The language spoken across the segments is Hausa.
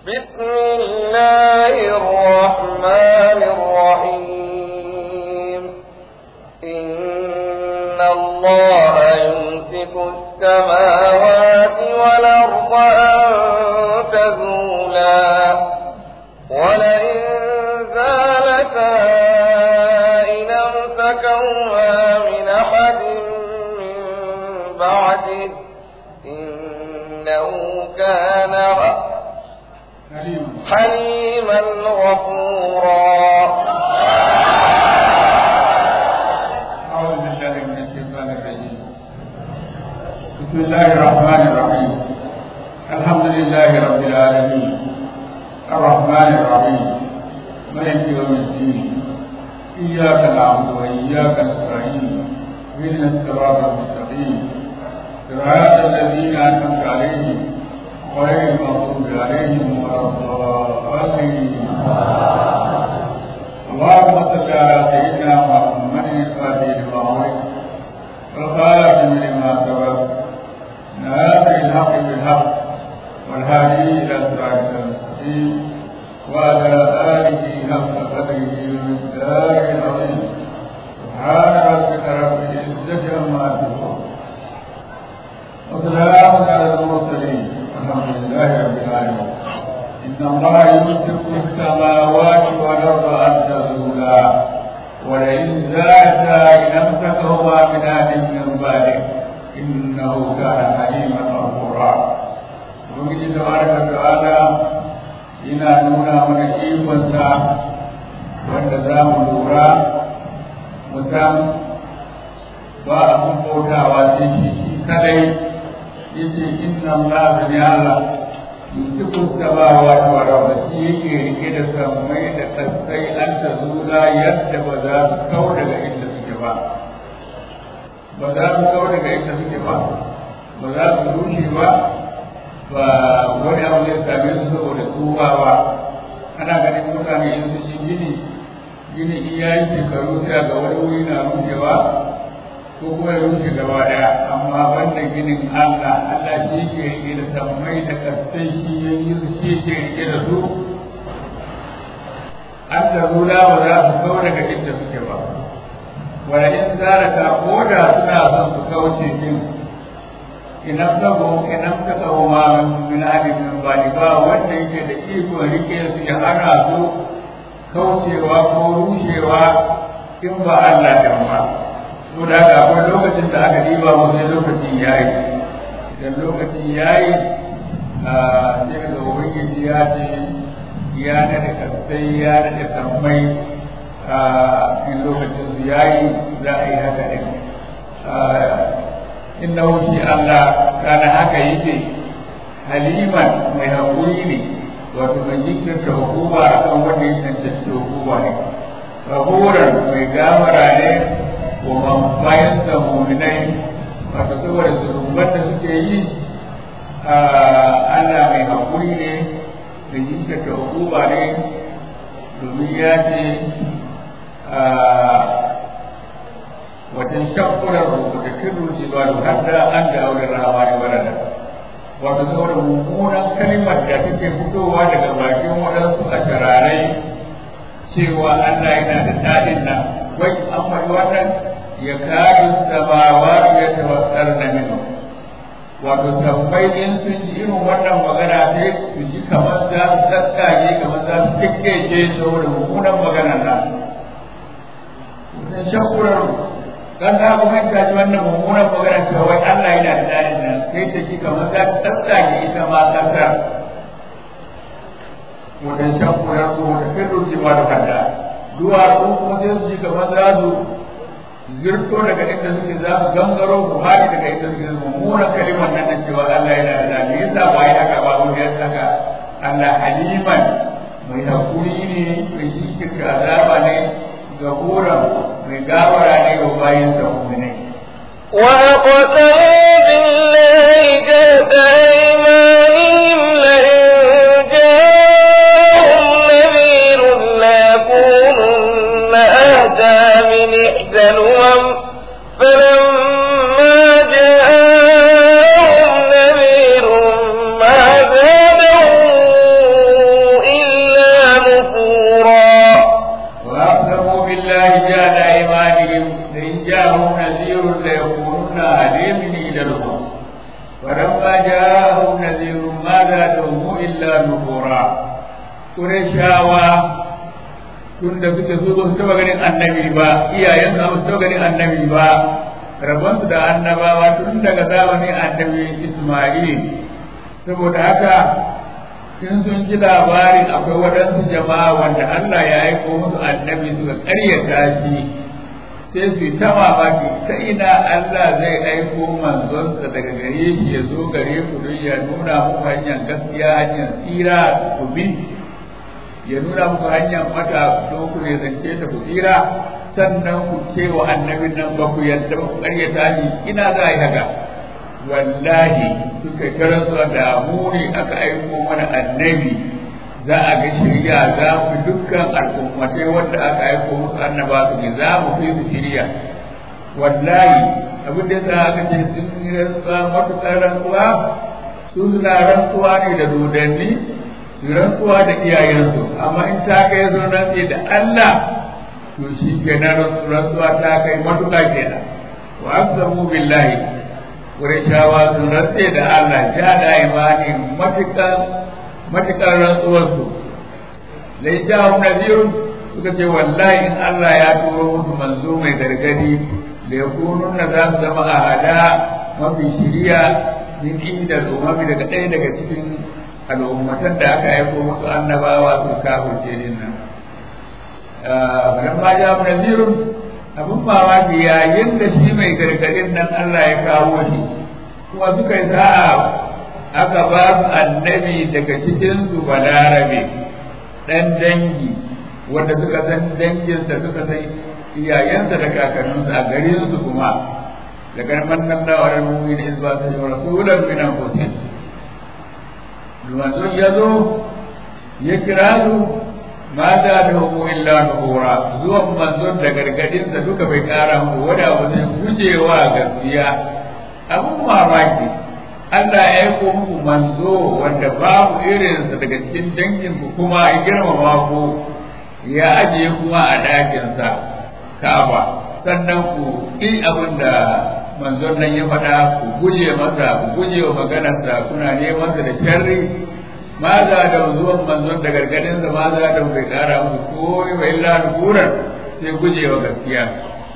بسم الله الرحمن الرحيم إن الله يمسك السماوات والأرض أن تزولا ولئن زالتا إن أمسكهما من أحد من بعده إنه كان حليما غفورا أعوذ بالله من الشيطان الرجيم بسم الله الرحمن الرحيم الحمد لله رب العالمين الرحمن الرحيم مالك يوم الدين إياك نعبد وإياك نستعين اهدنا الصراط المستقيم صراط الذين أنعمت عليهم غير المغضوب عليهم ولا الضالين اللهم صل على سيدنا محمد الفاتح لما أغلق والخاتم لما سبق ناصر الحق بالحق والهادي إلى صراط المستقيم وعلى آله حق قدره ومقداره العظيم سبحان ربك رب العزة عما يصفون وسلام على المرسلين والحمد لله رب العالمين إن الله يمسك السماوات والأرض أن تزولا ولئن زالتا إن أمسكهما من أحد من بعده إنه كان حليما غفورا وبنجي تبارك وتعالى yana nuna mana ikonsa wanda za mu lura mu san ba abin bautawa sai shi shi kadai yace inna Allah ne Allah yusufu sabawa wa rabba shi yake rike da sammai da kasai an ta zula yadda ba za su kau daga inda suke ba ba za su kau daga inda suke ba ba za su rushe ba ba wani abu zai same su saboda tsuwa ba ana ganin mutane in su yi gini gini in ya yi shekaru sai ga wani wuri na rushewa ko kuma ya rushe gaba daya amma banda ginin Allah Allah shi ke rike da sammai da kasai shi ya yi su shi ke rike da su an da rula ba za su kawo daga inda suke ba wala in zara ta koda suna son su kauce din idan sabo idan ka tsawo ma min ahadin min bani ba wanda yake da iko rike su ya hana su kaucewa ko rushewa in ba Allah da ba to da haka akwai lokacin da aka diba mu sai lokacin yayi idan lokacin yayi a sai ga ubangiji ya ce ya da kasai ya da sammai a in lokacin su yayi za a yi haka din innahu shi Allah kana haka yake haliman mai haƙuri ne wato mai jinkirta hukuma a kan wanda ya cancanci hukuma ne rahoran mai gamara ne wa bayan da muminai wato saboda zurumbar da suke yi Allah mai haƙuri ne da jinkirta hukuma ne domin ya ce wajen shakkurar rubuta kirru jibalu hadda an da auren rawa ne wadanda wato saboda mummunan kalimar da take fitowa daga bakin waɗansu a shararai cewa Allah yana da daɗin nan wai an faɗi wannan ya kari samawa ya tawassar da minu wato tambayi in sun ji irin wannan magana sai su ji kamar za su sassage kamar za su kikkece saboda mummunan maganar nan. Wajen shakkurar dan ka kuma ka ji wannan mummunan magana cewa wai Allah yana da dalilin nan sai ta ji kamar za ta tsage ita ma kanta wajen shan kuran ko da kai ji ba da kanta duwa ko kuma sai su ji kamar za su zirto daga inda suke za su gangaro ku haɗi daga inda suke mummunan kalimar nan da cewa Allah yana da dalilin yasa ba ya haka ba ko ya saka Allah haliman mai hakuri ne mai jikin azaba ne gafuran mai gawara ne wa bayan sa mu'minai وأقسموا بالله جهد أيمانهم لئن جاءهم نذير ليكونن أهدى من إحدى الأمم فلما جاءهم نذير ما زادهم إلا نفورا قريشاوا tun da suke so su taba ganin annabi ba iyayen su su taba ganin annabi ba rabon su da annabawa tun daga zamanin annabi Isma'il saboda haka in sun ji labarin akwai waɗansu jama'a wanda Allah ya aiko musu annabi suka ƙaryata shi sai su ta mamaki ta ina Allah zai aiko manzonsa daga gare shi ya zo gare ku don ya nuna muku hanyar gaskiya hanyar tsira ku bi ya nuna muku hanyar mata don ku ne zance ta ku tsira sannan ku ce wa annabin nan ba ku yadda ba ku ƙaryata shi ina za a yi haka wallahi suka karanto da mu ne aka aiko mana annabi za a ga shirya za mu dukkan al'ummatai wanda aka aiko musu annaba su ne za mu fi su shirya wallahi abin da za aka ce sun yi rantsuwa matuƙar rantsuwa su suna rantsuwa ne da dodanni su rantsuwa da iyayensu amma in ta kai sun rantse da Allah to shi kenan rantsuwa ta kai matuƙa kenan wa aqsamu billahi Qurayshawa sun rantse da Allah ja da imani matukan matukan rantsuwarsu lai jahum nadirun suka ce wallahi in Allah ya turo musu manzo mai gargadi da ya kunun na za su zama a hada mafi shiriya min inda umami daga ɗaya daga cikin al'ummatan da aka aiko musu annabawa su kafirce din nan. Falamma jahum nadirun abin mamaki yayin da shi mai gargadin nan Allah ya kawo shi kuma suka yi sa'a aka ba su annabi daga cikin su balarabe dan dangi wanda suka san danginsa suka san iyayensa da kakanninsa a garin su kuma daga mannan da wa mu'min in ba su rasulan min anfusihim manzon ya zo ya kira su ma da da hu illa nura zuwan manzon da gargadin da duka bai kara mu wada ba zai gujewa gaskiya abun mamaki Allah ya aiko muku manzo wanda babu irin sa daga cikin dangin ku kuma ya girmama ku ya ajiye kuma a dakin sa Ka'aba sannan ku yi abin da manzon nan ya faɗa ku guje masa ku guje wa maganarsa kuna neman sa da sharri maza da zuwan manzon da gargadin sa maza da bai kara musu ko wa illa nufuran sai gujewa gaskiya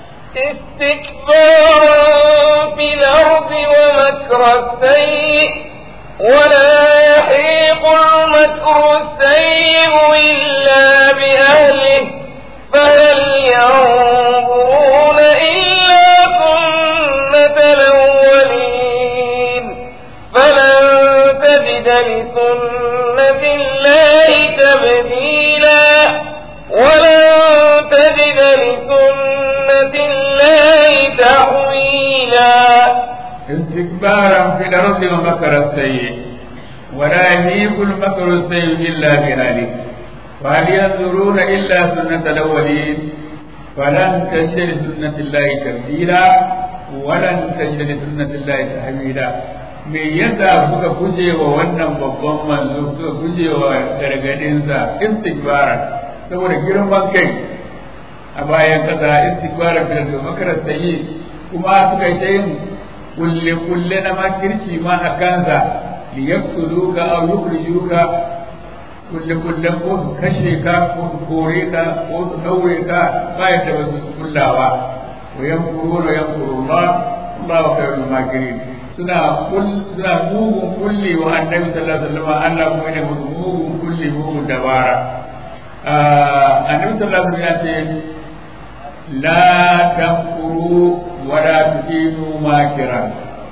استكبارا في الأرض ومكر السيء ولا يحيق المكر السيء إلا بأهله فهل ينظرون إلا سنة الأولين فلن تجد لسنة الله تبديلا ولن تجد لسنة الله تحويلا استكبارا في الأرض ومكر السيء ولا يهيق المكر السيء إلا بأهله فهل ينظرون إلا سنة الأولين فلن تجد لسنة الله تبديلا ولن تجد لسنة الله تحويلا me yasa suka guje wa wannan babban manzo suka guje wa gargadinsa istikbara saboda girman kai a bayan kasa istikbara bil da makarar sayi kuma suka yi ta yin kulle kulle na makirci ma a kansa li yaqtuluka aw yukhrijuka kulle kullen ko su kashe ka ko su kore ka ko su daure ka bayan da ba su kullawa wa yankuruna yankurullah Allahu khairul makirin suna suna mugun kulli wa annabi sallallahu alaihi wasallam Allah kuma ne mugun kulli mugun dabara annabi sallallahu alaihi wasallam ya ce la tanquru wa la tuqinu makiran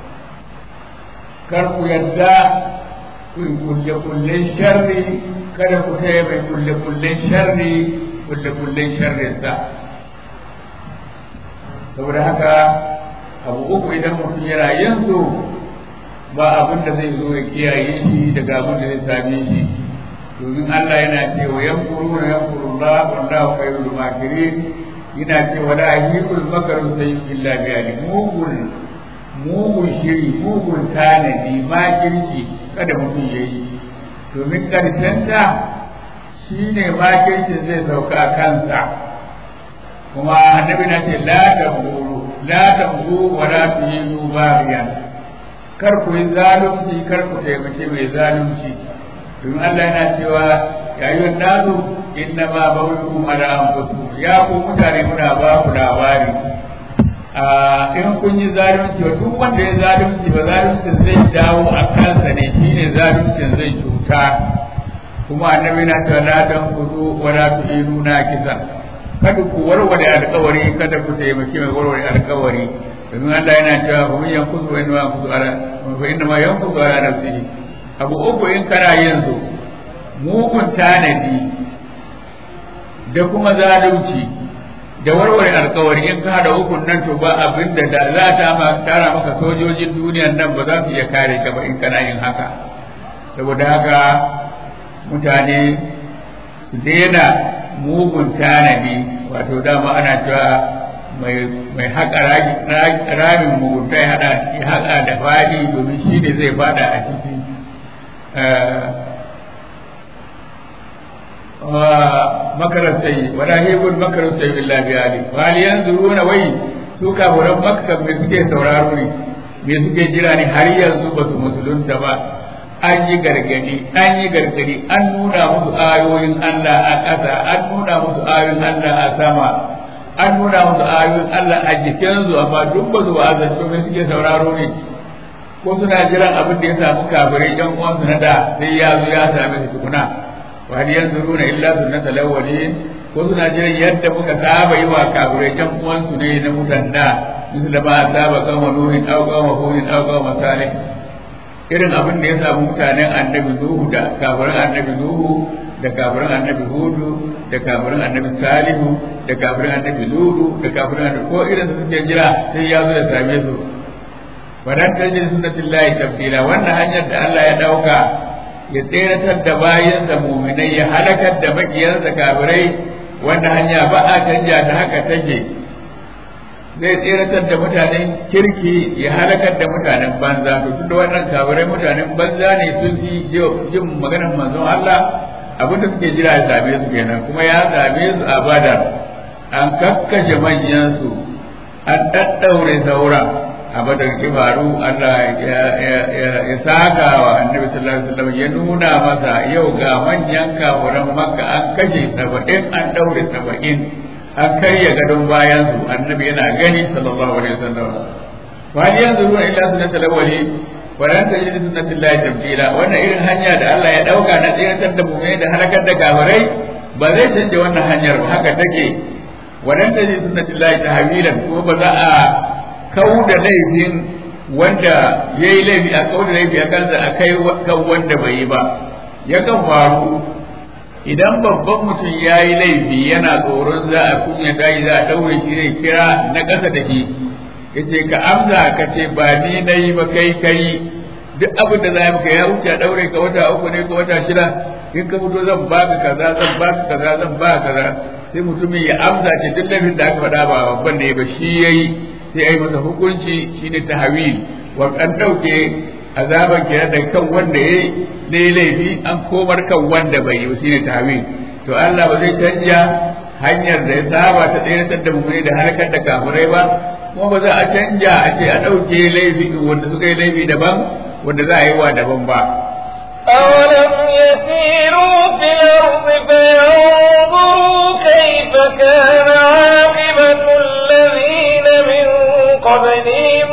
kar ku yadda ku kulle kullen sharri kada ku taya mai kulle kullen sharri kulle kullen sharrin sa saboda haka abu uku idan mutum yana yin su ba abin da zai zo ya kiyaye shi daga abin da zai same shi domin Allah yana cewa yankuru na yankuru Allah wallahu khairul makirin yana cewa la yahikul makaru sayyi illa bi ali mugun mugun shiri mugun tanadi makirci kada mutum yayi domin karshen ta shine makircin zai sauka a kansa kuma annabi na ce la taburu la taburu wa la tuhinu bariyan kar ku yi zalunci kar ku taimake mai zalunci domin Allah yana cewa ya yi nasu inna ma bawukum ala anfusikum ya ku mutane muna ba ku labari in kun yi zalunci wa duk wanda ya zalunci ba zalunci zai dawo a kansa ne shine zaluncin zai cuta kuma annabi na cewa la dan kudu wa la tu'inu na kisa kada ku warware alƙawari kada ku taimaki mai warware alƙawari domin Allah yana cewa fa mun yankuzu wa inna yankuzu ala fa inna ma yankuzu ala nafsihi abu uku in kana yin su mugun tanadi da kuma zalunci da warware alkawari in ka hada hukun nan to ba abin da da za ta ma tara maka sojojin duniyan nan ba za su iya kare ka ba in kana yin haka saboda haka mutane su daina mugun tanadi wato dama ana cewa mai haƙa ramin mugunta ya haɗa da faɗi domin shi ne zai fada a ciki makarar sai wala hebun makarar sai billahi bi ali wali yanzuruna wai su kafuran makka me suke sauraro ne me suke jira ne har yanzu ba su musulunta ba an yi gargadi an yi gargadi an nuna musu ayoyin Allah a ƙasa an nuna musu ayoyin Allah a sama an nuna musu ayoyin Allah a jikinsu amma duk ba su wa'azantu me suke sauraro ne ko suna jiran abin da ya samu kafirai ɗan uwansu na da sai ya zo ya same su tukuna wa hal yanzuruna illa sunnata lawwalin ko suna jiran yadda muka saba yi wa kafirai ɗan uwansu ne na mutan da misal da ma saba kan wa nuhin aw kan wa hudin aw kan wa salih irin abin da ya samu mutanen annabi nuhu da kafirin annabi nuhu da kafirin annabi hudu da kafirin annabi salihu da kafirin annabi ludu da kafirin annabi ko irin su suke jira sai ya zo da same su wadan tajin sunnatillahi tabdila wannan hanyar da Allah ya dauka ya tseratar da bayansa muminai ya halakar da makiyansa kafirai wannan hanya ba a canja ta haka take zai tseratar da mutanen kirki ya halakar da mutanen banza to tunda wannan kafirai mutanen banza ne sun fi jin maganar manzon Allah abin da suke jira ya same su kenan kuma ya same su a badar an kakkashe manyansu an ɗaɗɗaure sauran a badar kibaru Allah ya saka wa annabi sallallahu alaihi wasallam ya nuna masa yau ga manyan kafuran makka an kashe saba'in an daure saba'in an karya gadon bayan su annabi yana gani sallallahu alaihi wasallam wa hal yanzuruna illa sunnatal awwali wa lan tajidu sunnatillahi tabdila wannan irin hanya da Allah ya dauka na tsiratar da mu'mini da halakar da kafirai ba zai canja wannan hanyar ba haka take wa lan tajidu sunnatillahi tahwilan kuma ba za a kau da laifin wanda ya yi laifi a kau da laifi a kansa a kai kan wanda bai yi ba yakan faru idan babban mutum ya yi laifi yana tsoron za a kunya daji za a ɗaure shi zai kira na ƙasa da shi ya ce ka amsa ka ce ba ni na yi ba kai kai duk abin da za a maka ya wuce a ɗaure ka wata uku ne ko wata shida in ka fito zan ba ka kaza zan ba ka kaza zan ba ka kaza sai mutumin ya amsa ce duk laifin da aka faɗa ba babban ne ba shi ya yi sai a yi masa hukunci shine tahawil wa an ɗauke azaban ke da kan wanda ya yi laifi an komar kan wanda bai yi shine tahawil to Allah ba zai canja hanyar da ya saba ta tsayar da mummuni da harkar da kafirai ba kuma ba za a canja a ce a ɗauke laifi wanda suka yi laifi daban wanda za a yi wa daban ba أولم يسيروا في الأرض فينظروا كيف كان عاقبة الذين من قبلهم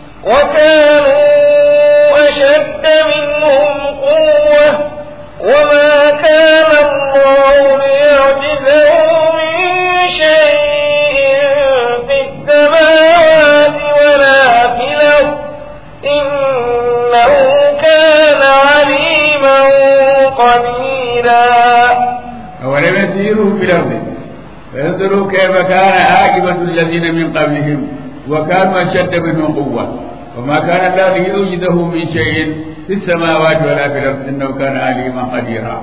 وكانوا أشد منهم قوة وما كان الله ليعجزه من شيء في السماوات ولا في الأرض إنه كان عليما قديرا أولم يسيروا في الأرض فينظروا كيف كان عاقبة الذين من قبلهم وكانوا أشد منهم قوة وما كان الله ليوجده من شيء في السماوات ولا في الأرض إنه كان عليما قديرا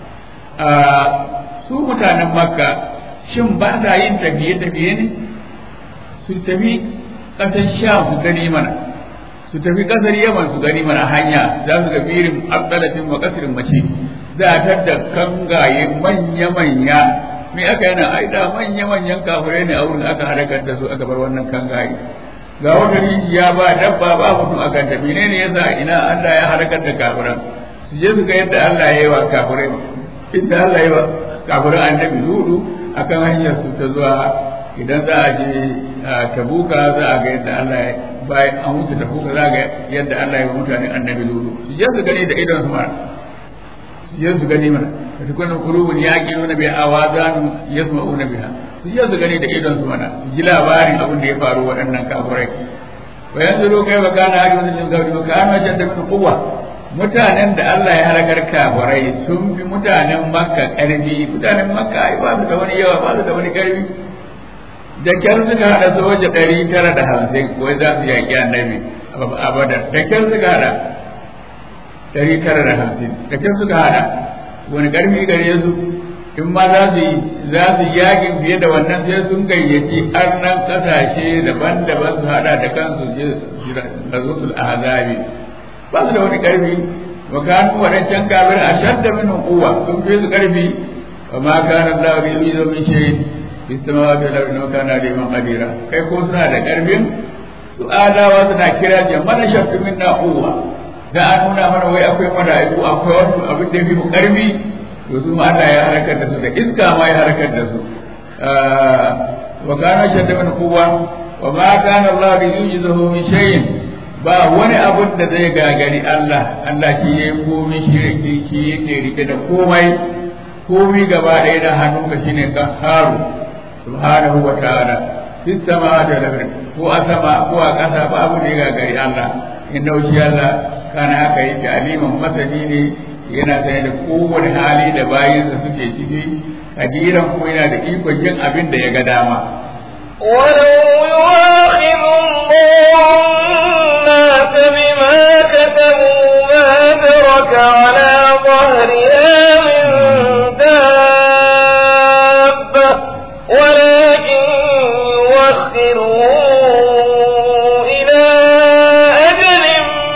su mutanen makka shin ba sa yin tafiye-tafiye ne su tafi ƙasar sha su gani mana su tafi ƙasar yaman su gani mana hanya za su ga firin abdalatin wa ƙasirin mace za a tadda kangaye manya-manya me aka yana ai da manya-manyan kafirai ne a wurin aka halakar da su aka bar wannan kangaye ga wata rijiya ba dabba ba mutum a kanta menene yasa ina Allah ya halakar da kafiran su su je su ga yadda Allah ya yi wa kafirai inda Allah ya yi wa kafirai annabi Ludu akan hanyar su ta zuwa idan za a je tabuka za a ga yadda Allah ya bayan an wuce tabuka za a ga yadda Allah ya yi wa mutanen annabi Ludu su je su gani da idon su mara su je su gani mana da tukunan kurubun yaƙi nuna bai awazanu yasma'una biha su je su gani da idon su mana ji labarin abin da ya faru waɗannan kafirai wa yanzu ro kai baka na hajji wannan gaudi baka an wajen da min kuwa mutanen da Allah ya halakar kafirai sun fi mutanen makka ƙarfi mutanen makka ai ba su da wani yawa ba su da wani ƙarfi da kyar suka haɗa soja ɗari tara da hamsin wai za su yaƙi annabi a badar da kyar suka haɗa ɗari tara da hamsin da kyar suka haɗa wani ƙarfi gare su in ma za su yi za su yakin fiye da wannan sai sun gayyaci arnan kasashe daban-daban su hada da kansu je rasul azabi ba su da wani karfi wa kanu wadancan kafir a shadda min quwwa sun fi su karfi wa ma kana Allah bi yuzu min shay fi samawati wal ardi wa kana liman qadira kai ko suna da karfin su adawa suna kira jama'a shaddu minna quwwa da an nuna mana wai akwai mala'iku akwai wasu abin da ya fi mu karfi to su ma Allah ya harkar da su da iska ma ya harkar da su wa kana shadda min quwwa wa ma kana Allah bi yujizuhu min shay'in ba wani abun da zai gagari Allah Allah shi ya komai shi yake shi yake rike da komai komai gaba ɗaya da hannunka shine qaharu subhanahu wa ta'ala fis samawati wal ardi ko a sama ko a ƙasa ba abu da ya gagari Allah inna shi Allah kana haka yake aliman masani ne yana sane da kowane hali da bayansa suke ciki kadiran ko yana da ikon yin abin da ya ga dama ولو يواخذ الله الناس بما كسبوا ما ترك على ظهرها من دابة ولكن يوخرهم إلى أجل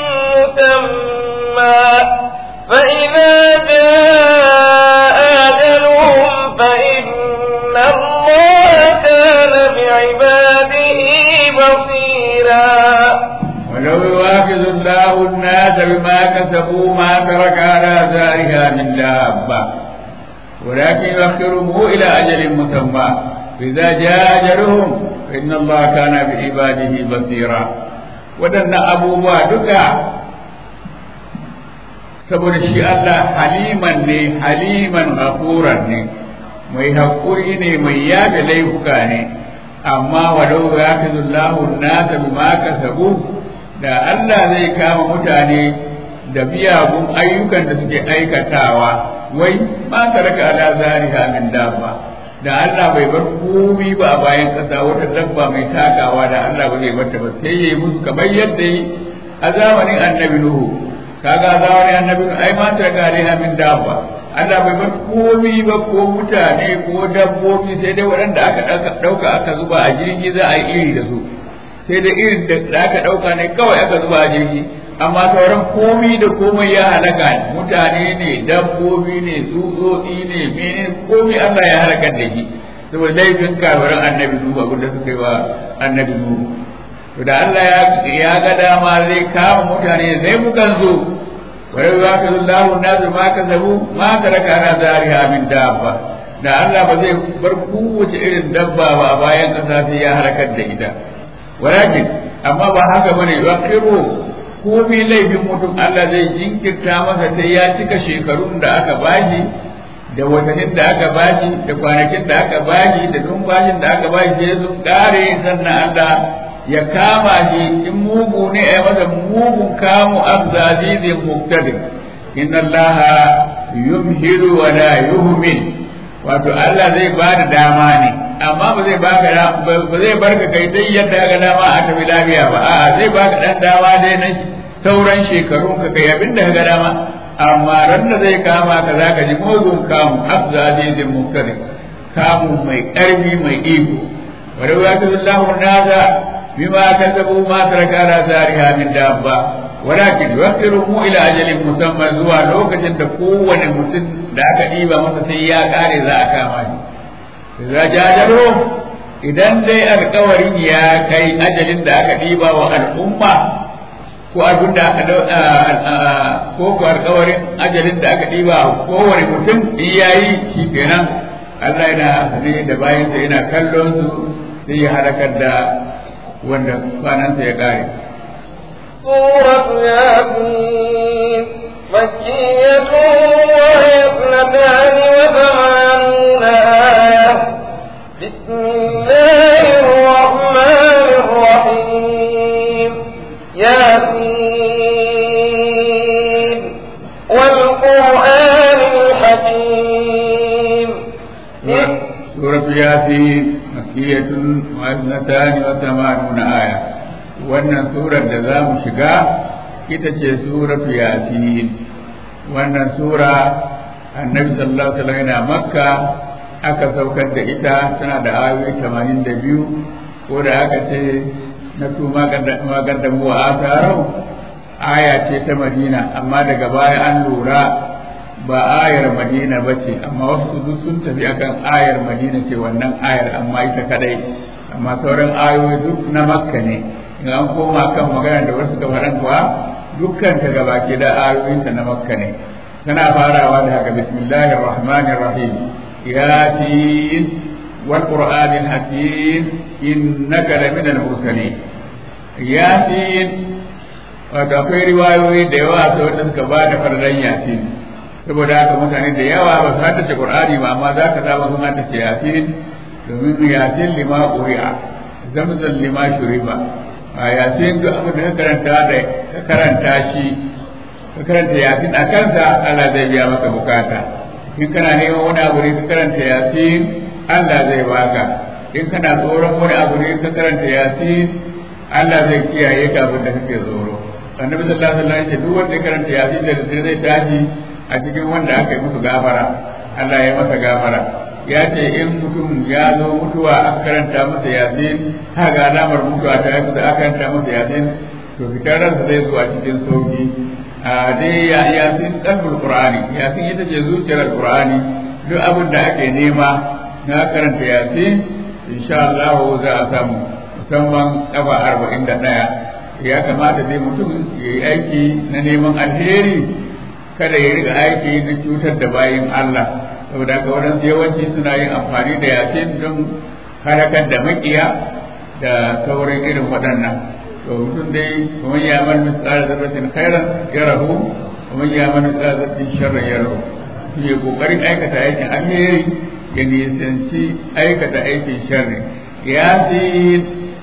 مسمى فإذا جاء أجلهم فإن الله كان بعباده بصيرا ولو يواخذ الله الناس بما كسبوا ما ترك على ذلها من دابة ولكن يؤخرهم إلى أجل مسمى فإذا جاء أجلهم فإن الله كان بعباده بصيرا ودن أبوبا دكا saboda shi Allah haliman ne haliman ghafuran ne mai haƙuri ne mai yaga laifuka ne amma walau ya fi zullahu nasa bima kasabu da Allah zai kama mutane da biyagun ayyukan da suke aikatawa wai ma taraka ala zariha min dabba da Allah bai bar komai ba a bayan kasa wata dabba mai takawa da Allah ba zai bar ta ba sai yayi musu kamar yadda yi a zamanin annabi Nuhu kaga zamanin annabi Nuhu ai ma taraka alaiha min dabba Allah bai bar komai ba ko mutane ko dabbobi sai dai waɗanda aka ɗauka aka zuba a jirgi za a yi iri da su sai dai irin da aka ɗauka ne kawai aka zuba a jirgi amma sauran komai da komai ya halaka mutane ne dabbobi ne tsutsotsi ne mene komai Allah ya halaka da shi saboda laifin kafirin annabi Nuhu abin da suka yi wa annabi Nuhu to da Allah ya ga dama zai kama mutane zai mukan zo ولو يؤاخذ الله الناس ما كسبوا ما ترك على ذارها من دابة da Allah ba zai bar kowace irin dabba ba bayan kasa sai ya harkar da ita walakin amma ba haka bane yaqiru komai laifin mutum Allah zai jinkirta masa sai ya cika shekarun da aka bashi da watannin da aka bashi da kwanakin da aka bashi da numfashin da aka bashi sai sun kare sannan Allah ya kama shi in mugu ne a masa mugun kamu azazizin muktadir inna allaha yumhilu wa la yuhmil wato Allah zai ba da dama ne amma ba zai baka ba zai barka kai dai yadda ga dama a tafi lafiya ba a'a zai baka dan dama dai na sauran shekarun ka kai abin da ga dama amma ran da zai kama ka zaka ji mugun kamu azazizin muktadir kamu mai karfi mai iko wa rawatullahu nasa بما كسبوا ما ترك على ذارها من دابة ولكن يؤخرهم إلى أجل مسمى زوا لوكة تقوى mutum da aka ɗiba masa sai ya ƙare za a kama shi. Za jajaro idan dai alkawarin ya kai ajalin da aka ɗiba wa al'umma ko abin da aka ko ko alƙawarin ajalin da aka ɗiba kowane mutum in yayi shi kenan Allah yana sane da bayansa yana kallon su sai ya halakar da wanda kwanansa ya ƙare. سورة ياسين مكية وهي اثنتان وثمانون آية بسم الله الرحمن الرحيم ياسين والقرآن الحكيم سورة ياسين مكية واثنتان وثمانون آية wannan surar da za mu shiga ita ce suratu yasin wannan sura annabi sallallahu alaihi wasallam yana makka aka saukar da ita tana da ayoyi 82 ko da aka ce na tuma gadda mu a tarau aya ce ta madina amma daga baya an lura ba ayar madina ba ce amma wasu duk sun tafi akan ayar madina ce wannan ayar amma ita kadai amma sauran ayoyi duk na makka ne in an koma kan magana da wasu gabaran kuwa dukkan ta gaba ke da ayoyinta na makka ne tana farawa da haka bismillahir rahmanir rahim yasin wal qur'anil hakim innaka laminal mursalin yasin wato akwai riwayoyi da yawa ta wanda suka ba da fardan yasin saboda haka mutane da yawa ba su haddace qur'ani ba amma za ka zama sun haddace yasin domin yasin lima quri'a zamzam lima shuriba a yasin duk abin da ka karanta da ka karanta shi ka karanta yasin a kansa Allah zai biya maka bukata in kana neman wani abu ne ka karanta yasin Allah zai baka in kana tsoron wani abu ne ka karanta yasin Allah zai kiyaye ka abin da kake tsoro annabi sallallahu alaihi wasallam ya ce duk wanda ya karanta yasin da zai tashi a cikin wanda aka yi musu gafara Allah ya masa gafara ya ce in mutum ya zo mutuwa aka karanta masa yasin haka alamar mutuwa ta yi kusa aka karanta masa yasin to fitar ransa zai zo a cikin sauki a dai ya yasin kalbul qur'ani yasin ita ce zuciyar qur'ani duk abin da ake nema na karanta yasin insha Allah za a samu musamman kafa arba'in da ɗaya ya kamata dai mutum ya yi aiki na neman alheri kada ya riga aiki na cutar da bayin Allah saboda haka waɗansu yawanci suna yin amfani da yasin don halakar da makiya da sauran irin waɗannan to mutum dai kuma ya man misali zarratin khairan ya rahu kuma ya man misali zarratin sharran ya rahu shi ya kokarin aikata aikin alheri ya nisanci aikata aikin sharri yasin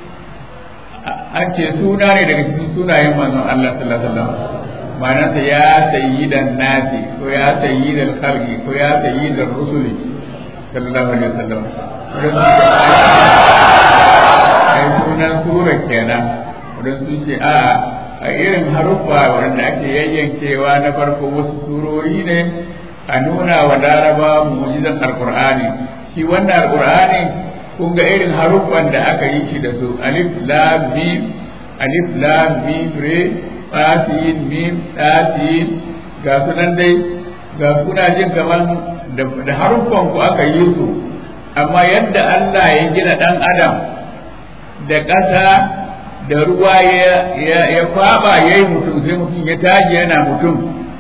an ce suna ne daga cikin sunayen manzon Allah sallallahu alaihi wasallam ma'anarsa ya sayyidan nasi ko ya sayyidan khalqi ko ya sayyidan rusuli sallallahu alaihi wasallam ai sunan sura kenan wadanda sun ce a a irin haruffa wanda ake yayyankewa na farko wasu surori ne a nuna wa laraba mu'jizan alqur'ani shi wannan alqur'ani kun ga irin haruffan da aka yi shi da su alif lam mim alif lam mim re fasin mim tasin ga sunan dai ga kuna jin kaman da haruffan ku aka yi su amma yadda Allah ya gina dan adam da ƙasa da ruwa ya ya kwaba yayi mutum sai mutum ya taji yana mutum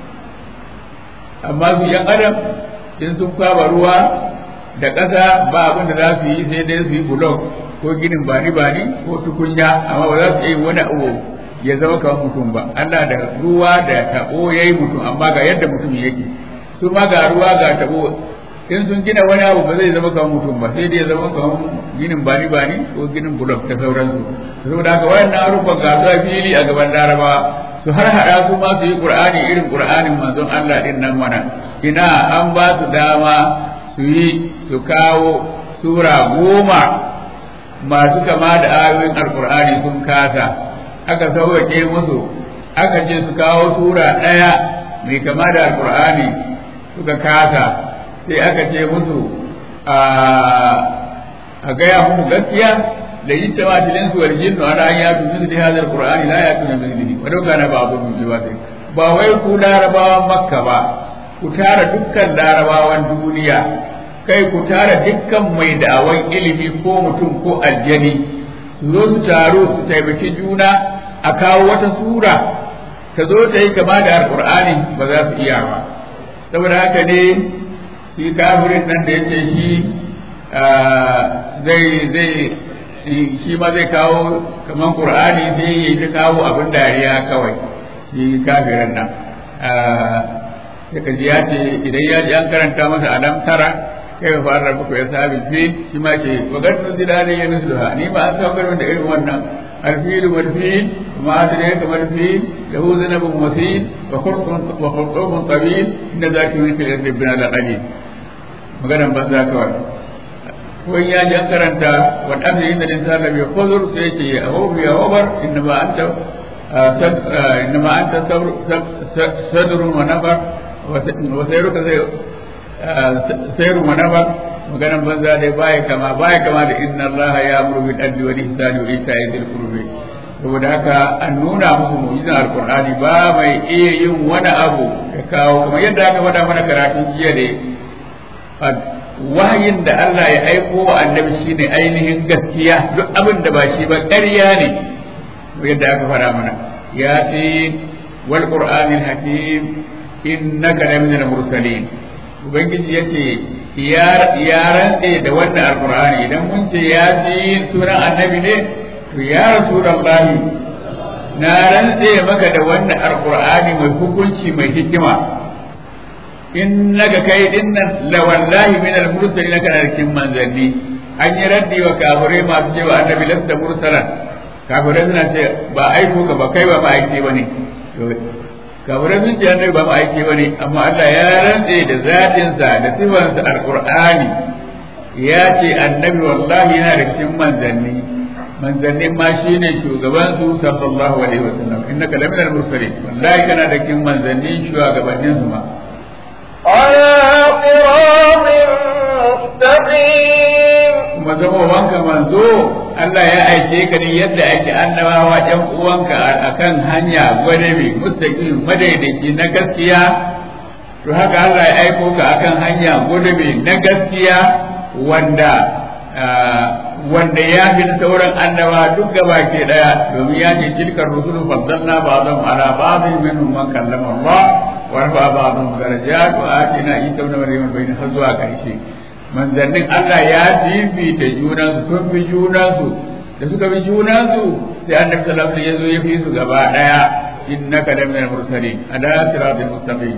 amma su yan adam in sun kwaba ruwa da ƙasa ba abin da za su yi sai dai su yi bulok ko ginin bani bani ko tukunya amma ba za su yi wani abu ya zama kamar mutum ba Allah da ruwa da tabo yayi mutum amma ga yadda mutum yake su ma ga ruwa ga tabo in sun gina wani abu ba zai zama kamar mutum ba sai dai ya zama kamar ginin bani bani ko ginin bulok da sauransu saboda haka wayannan harufan ga su fili a gaban larabawa su har hada su ma su yi qur'ani irin qur'anin manzon Allah din nan mana ina an ba su dama su yi su kawo sura goma masu kama da ayoyin alkur'ani sun kasa aka sauwaƙe musu aka ce su kawo sura ɗaya mai kama da alkur'ani suka kasa sai aka ce musu a gaya muku gaskiya da yi tawa tilin su waljin no ana ya tu misli hadha alqur'ani la yatu min mislihi wa dauka na ba'du min jiwati ba wai ku larabawan makka ba ku tara dukkan larabawan duniya kai ku tara dukkan mai da'awan ilimi ko mutum ko aljani su zo su taru su taimaki juna a kawo wata sura ta zo ta yi kama da alqur'ani ba za su iya ba saboda haka ne shi kafirin nan da yace shi zai zai shi ma zai kawo kaman qur'ani sai ya ta kawo abin dariya kawai shi kafirin nan sai ka ji ya ce idan ya ji an karanta masa alam tara kai ka fara muku ya sabi fi shi ma ce wa gaddu zilali ya nusluha ni ma an saukar da irin wannan alfilu wal fil ma adre ka wal fil lahu zanabun wasil wa khurqun wa khurqun tabil inda zaki min fil rabbina la qalil maganan banza kawai ko ya ji an karanta wa dafi inda insan lam yakhuzur sai ce ya hu ya wabar inna ma anta إنما أنت صدر ونفر وسيرك سير ونفر maganan banza dai baya kama baya kama da inna allaha ya'muru bil adli wal ihsani wa ita'i dhil qurbi saboda haka an nuna musu mu'jizan alqur'ani ba mai iya yin wani abu da kawo kuma yadda aka faɗa mana karatun jiya ne wahayin da Allah ya aiko wa annabi shine ainihin gaskiya duk abin da ba shi ba ƙarya ne yadda aka fara mana ya ce wal qur'anil hakim innaka la minal mursalin ubangiji yace ya ya rantse da wannan alqur'ani idan mun ce ya ce sunan annabi ne to ya rasulullahi na rantse maka da wannan alqur'ani mai hukunci mai hikima innaka kai dinnan la wallahi minal mursalin kana cikin manzanni an yi raddi wa kafirai masu cewa annabi lasta mursalan kafirai suna ce ba aiko ka ba kai ba ma aiki bane kafirai sun ce annabi ba ma aiki bane amma Allah ya rantse da zatin sa da sifan sa alqur'ani ya ce annabi wallahi yana da cikin manzanni manzannin ma shine shugaban su sallallahu alaihi wasallam innaka laminal mursalin wallahi kana da cikin manzanni shugabannin su ma على صراط مستقيم kuma zama wanka manzo Allah ya aike ka ne yadda ake annabawa ɗan uwanka akan hanya gwadabe mustaqim madaidaici na gaskiya to haka Allah ya aiko ka akan hanya gwadabe na gaskiya wanda wanda ya fi sauran annaba duk gaba ke daya domin ya ce tilkar rusulu faddalna ba'dhum ala ba'dhin minhum man kallama Allah wa rafa ba'dhum darajat wa atina isa ibn maryam bayna har zuwa karshe manzannin Allah ya fifita junansu sun fi junansu da suka fi junansu sai annabi sallallahu alaihi wasallam ya fi su gaba daya innaka laminal mursalin ala siratal mustaqim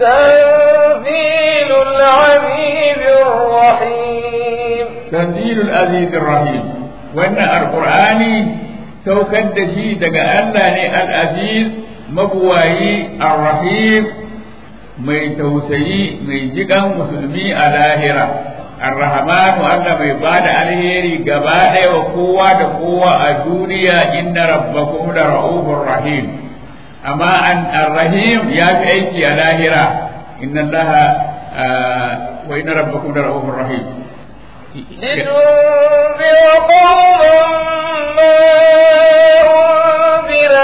تنزيل العزيز الرحيم تنزيل العزيز الرحيم وان القران saukar da shi daga Allah ne al-aziz mabuwayi ar-rahim mai tausayi mai jikan musulmi a lahira ar-rahmanu Allah mai bada alheri gaba ɗaya wa kowa da kowa a duniya inna rabbakum la ra'ufur rahim amma an ar-rahim ya fi aiki a lahira inna Allah wa inna rabbakum la ra'ufur rahim لتنذر قوما ما أنذر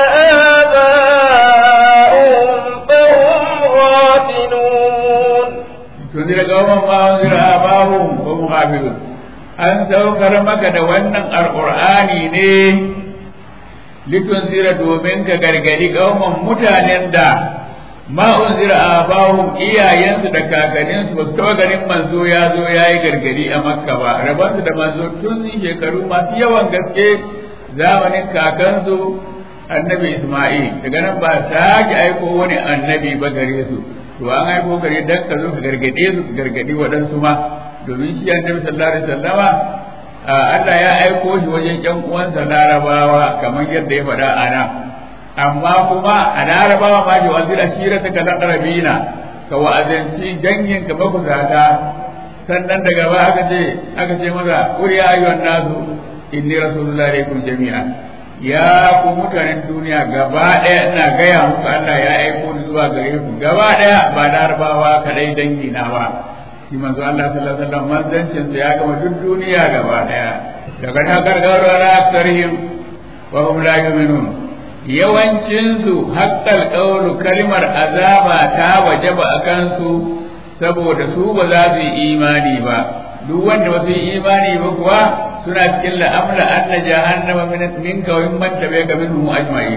آباؤهم فهم غافلون tunzir qauman ma unzira abahum wa hum ghafilun an saukar maka da wannan alqur'ani ne litunzira domin ka gargadi qauman mutanen da ma unzira abahum iyayensu da kakanninsu ba su taɓa ganin manzo ya zo ya yi gargadi a makka ba rabansu da manzo tun shekaru masu yawan gaske zamanin kakansu annabi isma'il daga nan ba sake aiko wani annabi ba gare su to an aiko gare dan ka zo ka gargade su ka gargadi waɗansu ma domin shi annabi sallallahu alaihi wasallama Allah ya aiko shi wajen ƴan uwansa larabawa kamar yadda ya faɗa a nan amma kuma a larabawa ma ji wazir ashira ta kalan arabina ka wa'azanci dangin ka makusata sannan daga ba aka ce aka ce maza qul ya ayyuhan nasu inni rasulullahi alaikum jami'a ya ku mutanen duniya gaba ɗaya ina gaya muku Allah ya aiko ni zuwa gare ku gaba ɗaya ba larabawa kadai dangi na ba shi manzo Allah sallallahu alaihi wasallam manzancin sa ya gama duk duniya gaba ɗaya daga ta gargaro na aktarihim wa hum la yu'minun yawancinsu haƙƙal ƙaunu kalmar azaba ta wajaba a kansu saboda su ba za su yi imani ba duk wanda ba su yi imani ba kuwa suna cikin la'amla anna jahannama min minka wa mimman tabi'aka minhum ajma'in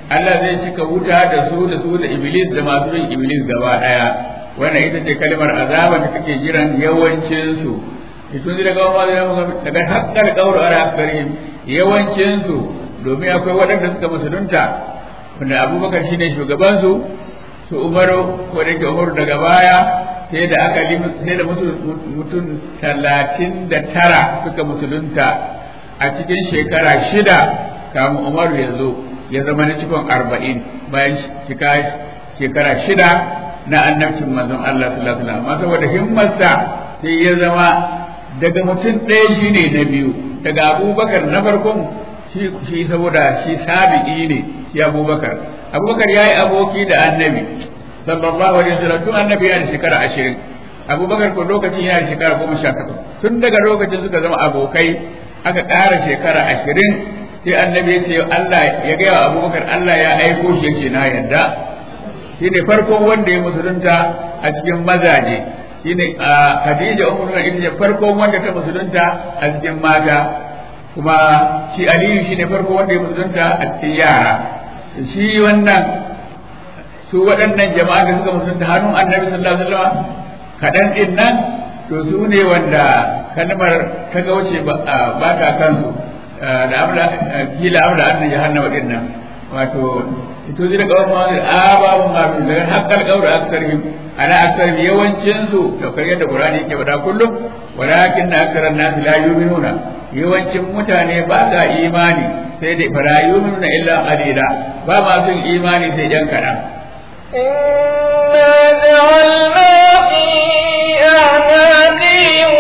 Allah zai cika wuta da su da su da iblis da masu bin iblis gaba daya wannan ita ce kalmar azaba da take jiran yawancin su tun da daga wani daga hakkar kauru ara karim yawancin su domin akwai waɗanda suka musulunta wanda abubakar shine shugaban su su umaru ko da ke umaru daga baya sai da aka sai da mutum talatin da tara suka musulunta a cikin shekara shida kamun umaru ya zo ya zama na cikin arba'in bayan cika shekara shida na annabcin manzon Allah sallallahu alaihi wasallam amma saboda himmarsa sai ya zama daga mutum ɗaya shine na biyu daga abubakar na farkon shi saboda shi sabi'i ne shi abubakar abubakar ya yi aboki da annabi sallallahu alaihi wasallam tun annabi yana da shekara ashirin abubakar ko lokacin yana da shekara goma sha takwas tun daga lokacin suka zama abokai aka ƙara shekara ashirin sai annabi ya ce Allah ya gaya wa abubakar Allah ya aiko shi yake na yarda shi ne farkon wanda ya musulunta a cikin mazaje shi ne Khadija umar ita ce farkon wanda ta musulunta a cikin mata kuma shi Aliyu shi ne farkon wanda ya musulunta a cikin yara shi wannan su waɗannan jama'a da suka musulunta hannun annabi sallallahu alaihi wasallam kaɗan ɗin nan to su ne wanda kalmar ta gauce ba ta kansu da amla kila amla an jahannama din nan wato ito zira kawai ma ababu ma bi da haqqal qawla aktharihim ana aktharihim yawancin su to kai yadda qur'ani yake faɗa kullum walakin aktharan nas la yu'minuna yawancin mutane ba sa imani sai dai fara yu'minuna illa qalila ba ma sun imani sai yan kaɗan إنا جعلنا في أعناقهم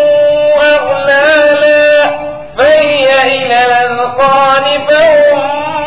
أغلالا فهي إلى الأذقان فهم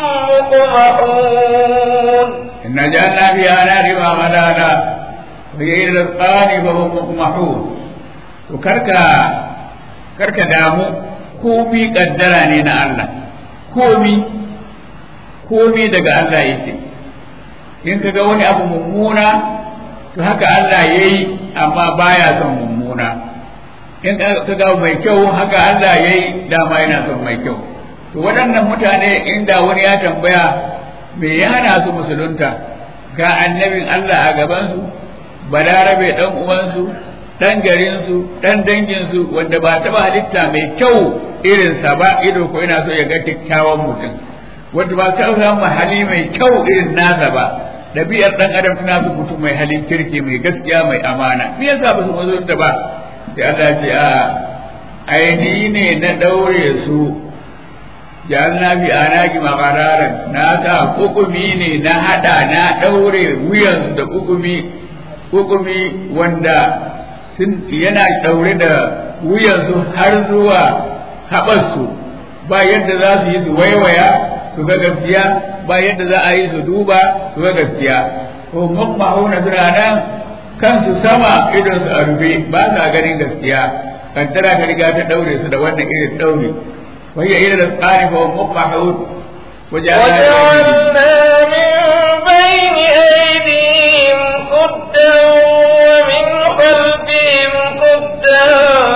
مقمحون إنا جعلنا في أعناقهم أغلالا وهي إلى الأذقان فهم مقمحون وكركا كركا دامو komi kaddara ne na Allah komi komi daga Allah yake in ka ga wani abu mummuna to haka Allah ya yi amma baya son mummuna in ka ga mai kyau haka Allah ya yi dama yana son mai kyau to waɗannan mutane inda wani ya tambaya me ya hana su musulunta ga annabin Allah a gabansu balarabe ɗan uwansu ɗan garinsu ɗan danginsu wanda ba taɓa halitta mai kyau irinsa ba ido ko yana so ya ga kyakkyawan mutum wanda ba ta samu hali mai kyau irin nasa ba ɗabi'ar ɗan adam tana su mutum mai halin kirki mai gaskiya mai amana me yasa ba su mazo da ba sai Allah ce a aini ne na ɗaure su jalna bi anaki maqararan na sa kukumi ne na hada na ɗaure wuyan da kukumi kukumi wanda sun yana ɗaure da wuyansu har zuwa haɓarsu ba yadda za su yi su waiwaya su ga gaskiya ba yadda za a yi su duba su ga gaskiya ko mammahuna suna nan kansu sama idon su a rufe ba sa ganin gaskiya kaddara ta riga ta daure su da wannan irin daure wai ya da tsari fa mammahun وجعلنا من بين أيديهم سدا ومن خلفهم سدا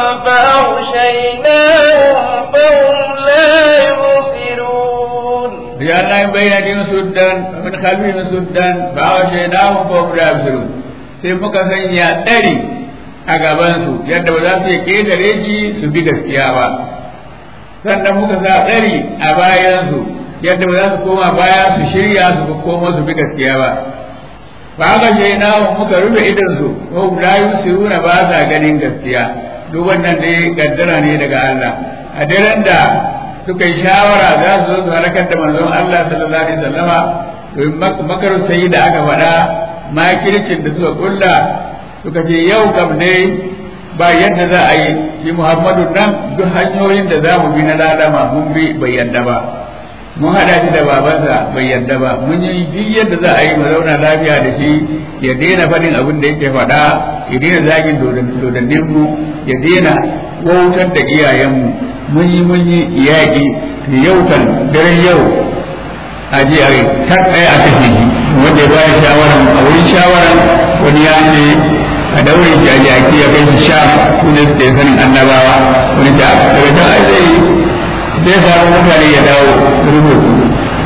فأغشيناهم فهم لا يبصرون وجعلنا من بين أيديهم سدا ومن خلفهم سدا فأغشيناهم فهم لا يبصرون sai muka sanya ɗari a gabansu yadda ba za su yi ƙetare shi su bi gaskiya ba sannan muka sa ɗari a bayansu yadda ba za su koma baya su shirya su koma su bi gaskiya ba ba haka shi na muka rufe idansu ko la yusiruna ba sa ganin gaskiya duk wannan dai kaddara ne daga Allah a daren da suka yi shawara za su zo su halakar da manzon Allah sallallahu alaihi wasallama domin makaru sai da aka faɗa makircin da suka kulla suka ce yau kam ne ba yadda za a yi shi Muhammadu nan duk hanyoyin da za mu bi na lalama mun bi bai yadda ba mun hada shi da babansa bai yadda ba mun yi duk yadda za a yi mu zauna lafiya da shi ya daina faɗin abin da yake faɗa ya daina zagin dodannin mu ya daina wautar da iyayenmu mun yi mun yi yaƙi yau kan daren yau a je a ta tsaye a kashe shi wanda ya bayar shawara a wurin shawara wani ya ce a daure shi a jaki ya kai shi sha su ne suke sanin annabawa wani ta daga can ai zai zai samu mutane ya dawo rubu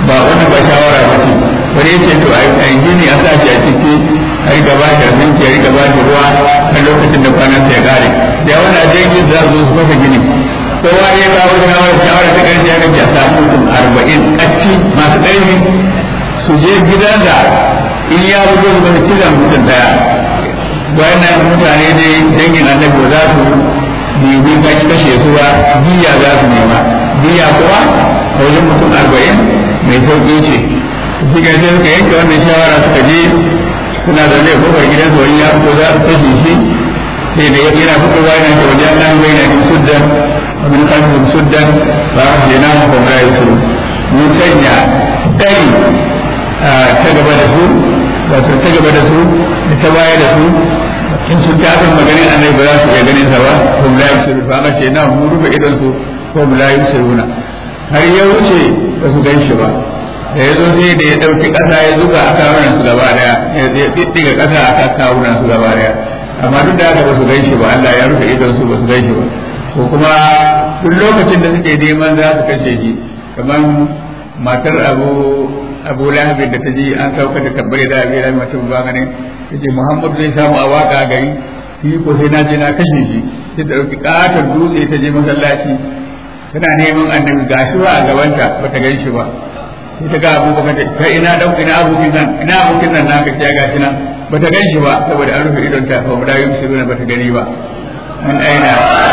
ba wani ba shawara ba ce wani ya ce to a yi gini a sa shi a ciki a yi gaba da abinci a yi gaba da ruwa har lokacin da kwanan ya kare da wani a jirgin za su su masa gini kowa ya kawo shawara shawara ta ƙarshe ya gaji a samu mutum arba'in ƙacci masu ƙarfi su je gidan da in ya fito su bane kiran mutum daya wannan mutane dai dangin annabi ba za su nemi kashe su ba biya za su nema biya kuwa a wajen mutum arba'in mai sauƙi ce shi ga sai suka yanke wannan shawara suka je suna da zai kofar gidan su wani ya fito za su kashe shi sai da yana fitowa yana ta wajen nan bai na bin suddan abin kalmin suddan ba a ce na mu kuma ya su mun sanya ɗari ta gaba da su wato ta gaba da su da ta baya da su in sun ta san maganin annabi ba za su iya ganin sa ba ko la yusiru ba ma ce na mu rufe idan su ko la yusiruna har ya wuce ba su gan shi ba da ya zo sai da ya ɗauki ƙasa ya zuba a kawunan su gaba daya ya ɗiɗɗiga ƙasa a kan kawunan su gaba daya amma duk da haka ba su gan shi ba Allah ya rufe idon su ba su gan shi ba ko kuma duk lokacin da suke neman za su kashe shi kamar matar abu abu lahabin da ta ji an sauka da tabbare da abin da mutum ba gane ta ce muhammad zai samu a waka gari shi ko sai na je na kashe shi sai ta ɗauki ƙaton dutse ta je masallaci tana neman annabi gashi ba a gabanta ba ta gan shi ba sai ta ga abubakar ta kai ina dan ina abokin nan ina abokin nan naka ce gashi nan ba ta gan shi ba saboda an rufe idon ta ba da yin shiru ba ta gani ba an aina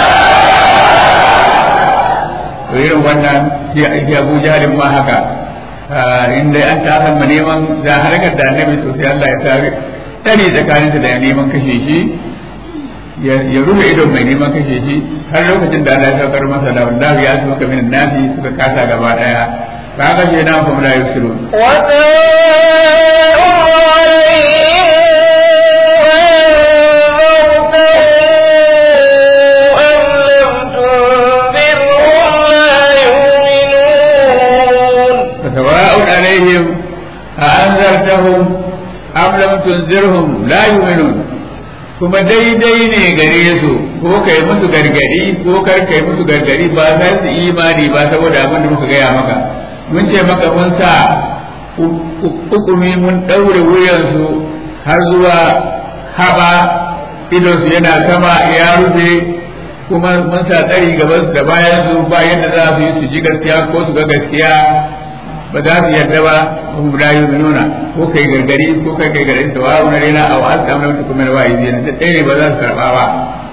to irin wannan ya Abu Jahlin ma haka inda an ta san ma neman za harkar da annabi to sai Allah ya tare tare tsakanin da neman kashe shi ya rufe idon mai neman kashe shi har lokacin da Allah ya saukar masa da wallahi ya su ka min nafi suka kasa gaba daya ka kashe na kuma la yusiru سواء عليهم أأنذرتهم أم لم تنذرهم لا يؤمنون kuma daidai ne gare su ko kai musu gargadi ko kar kai musu gargadi ba za su imani ba saboda abin da muka gaya maka mun ce maka mun sa hukumi mun ɗaure wuyansu har zuwa haba idonsu yana sama ya rufe kuma mun sa tsari gaban da bayan su ba yadda za su yi su ji gaskiya ko su ga gaskiya ba za su yarda ba hum la yu'minuna ko kai gargari ko kai kai gargari da wa na rena aw an ta mun kuma wa yi ne da ne ba za su karba ba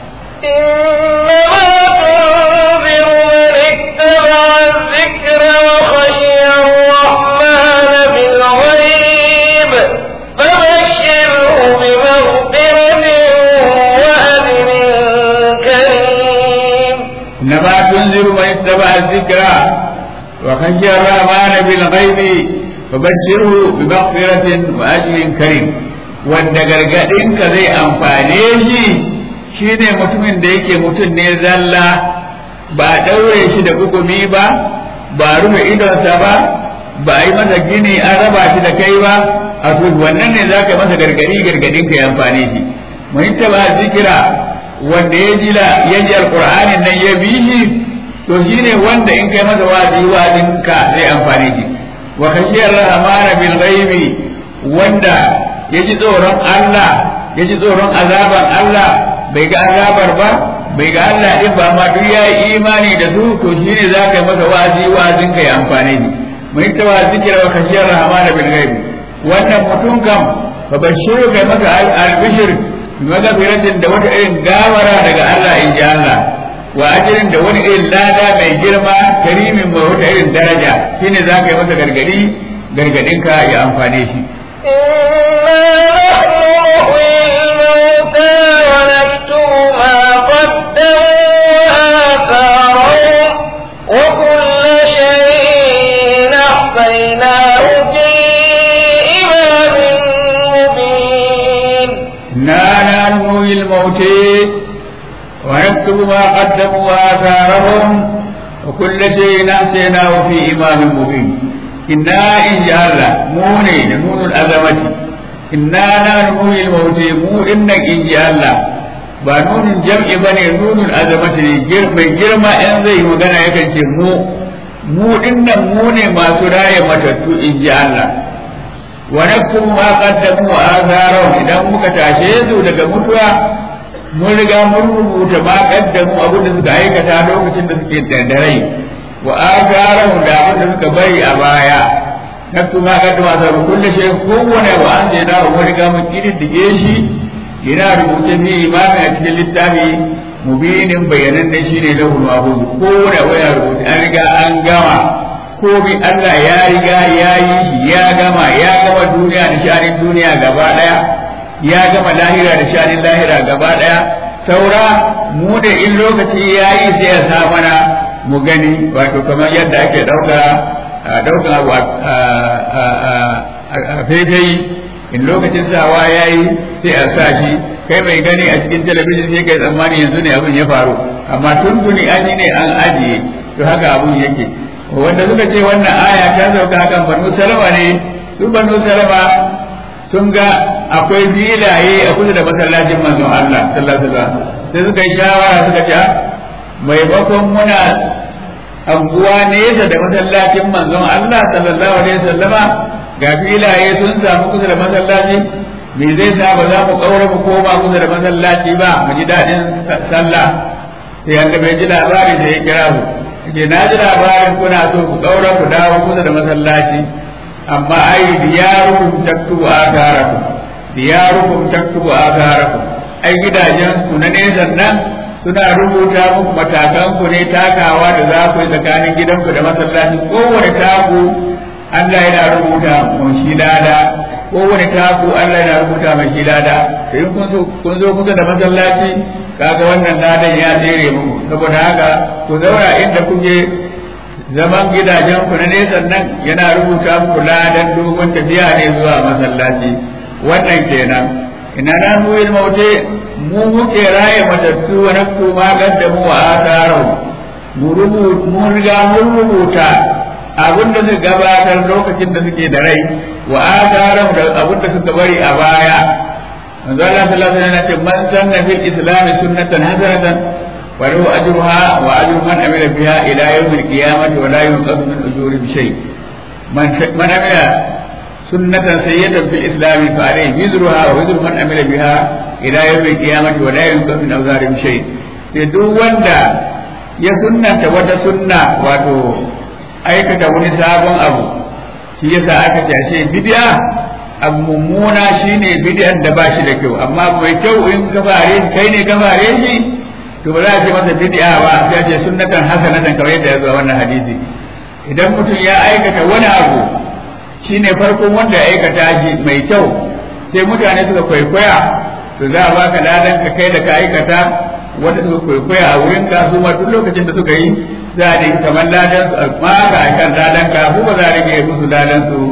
إنما تنذر من اتبع الذكر وخشي الرحمن بالغيب فبشره بمغفرة وأجر كريم wanda gargaɗinka zai amfane shi shine mutumin da yake mutum ne zalla ba a ɗaure shi da hukumi ba ba a rufe idonsa ba ba a yi masa gini an raba shi da kai ba a wannan ne za ka masa gargaɗi gargaɗinka ya amfane shi mun ba zikira wanda ya ji ya ji alƙur'anin nan ya bi shi to shine wanda in kai masa wa'azi wa'azin ka zai amfane shi wa khashiyar rahmana bil ghaibi wanda ya ji tsoron Allah ya ji tsoron azaban Allah bai ga azabar ba bai ga Allah din ba ma duk ya yi imani da su to shine za ka yi masa wa'azi wa'azin ka ya amfane shi mun ta wa zikira wa khashiyar rahmana bil ghaibi wannan mutum kam fa bashiru kai masa al-bishir magafiratin da wata irin gawara daga Allah in ji Allah wa ajirin da wani irin lada mai girma karimin mai wata irin daraja shine za ka yi masa gargadi gargadinka ya amfane shi الموتى ونكتب ما قدموا وآثارهم وكل شيء أحسناه في إمام مبين إنا إن جاء الله موني نون الأزمة إنا نحن الموت مو إنك إن جاء الله ba nunin jam'i ba ne nunin azamata ne mai girma in zai magana yakan ce mu mu dinnan mu ne masu raye matattu in ji Allah wa naktubu ma qaddamu wa atharahum idan muka tashe su daga mutuwa mun riga mun rubuta ma qaddamu abin da suka aikata lokacin da suke da rai wa atharahum da abin da suka bari a baya naktubu ma qaddamu wa atharahum kullu shay kowane wa an jina mun riga mun kididdige shi yana rubuce fi imamin a cikin littafi mubinin bayanan da shi ne lahul mahfuz kowane waya rubuce an riga an gama komai Allah ya riga ya yi shi ya gama ya gama duniya da shanin duniya gaba daya ya gama lahira da shanin lahira gaba daya saura mu da in lokaci ya yi sai ya sa mana mu gani wato kamar yadda ake dauka daukan abu a faifai in lokacin sawa ya yi sai a sa shi kai mai gani a cikin talabijin sai kai tsammani yanzu ne abin ya faru amma tuntuni an yi ne an ajiye to haka abin yake wanda suka ce wannan aya ta sauka hakan banu salama ne su banu salama sun ga akwai filaye a kusa da masallacin manzon Allah sallallahu alaihi wasallam sai suka yi shawara suka ce maimakon muna anguwa nesa da masallacin manzon Allah sallallahu alaihi wasallama ga filaye sun samu kusa da masallaci me zai sa ba za mu kaura mu koma kusa da masallaci ba mu ji daɗin sallah sai yanda bai ji labari da ya kira su ke na ji labarin kuna so ku ɗaura ku dawo kusa da masallaci amma ai diyarukum taktubu atharakum diyarukum taktubu atharakum ai gidajen ku na nesan nan suna rubuta muku matakan ku ne takawa da za ku yi tsakanin gidanku da masallaci kowane taku Allah yana rubuta mun shi lada kowane taku Allah yana rubuta mai shi lada sai kun zo kun zo kusa da masallaci kaga wannan ladan ya tsere muku saboda haka ku zauna inda kuke zaman gidajen ku na nesa nan yana rubuta muku ladan dogon tafiya ne zuwa masallaci wannan kenan ina na mu yi maute mu muke raye matattu wa nafsu ma gaddamu wa atharu mu rubuta mu riga mun rubuta abin da suka gabatar lokacin da suke da rai wa atharu da abin da suka bari a baya manzo Allah sallallahu alaihi wasallam ce man sanna fil islam sunnatan hasanatan wa lahu ajruha wa ajru man amila biha ila yawm al qiyamati wa la yunqasu min ujuri bi shay man man amila sunnatan sayyatan fil islam fa alayhi wizruha wa wizru man amila biha ila yawm al qiyamati wa la yunqasu min awzari bi shay sai duk wanda ya sunnanta wata sunna wato aikata wani sabon abu shi yasa aka ce bid'a abu mummuna shine bid'an da ba shi da kyau amma mai kyau in ka fare shi kai ne ka fare shi to ba za a ce masa bid'a ba sai a ce sunnatan hasanatan kamar yadda ya zo wannan hadisi idan mutum ya aikata wani abu shine farkon wanda ya aikata shi mai kyau sai mutane suka kwaikwaya to za a baka ladan ka kai da ka aikata wanda suka kwaikwaya a wurin ka su ma duk lokacin da suka yi za a dinga kamar ladan su a maka akan ladan ka su ba za a rage musu ladan su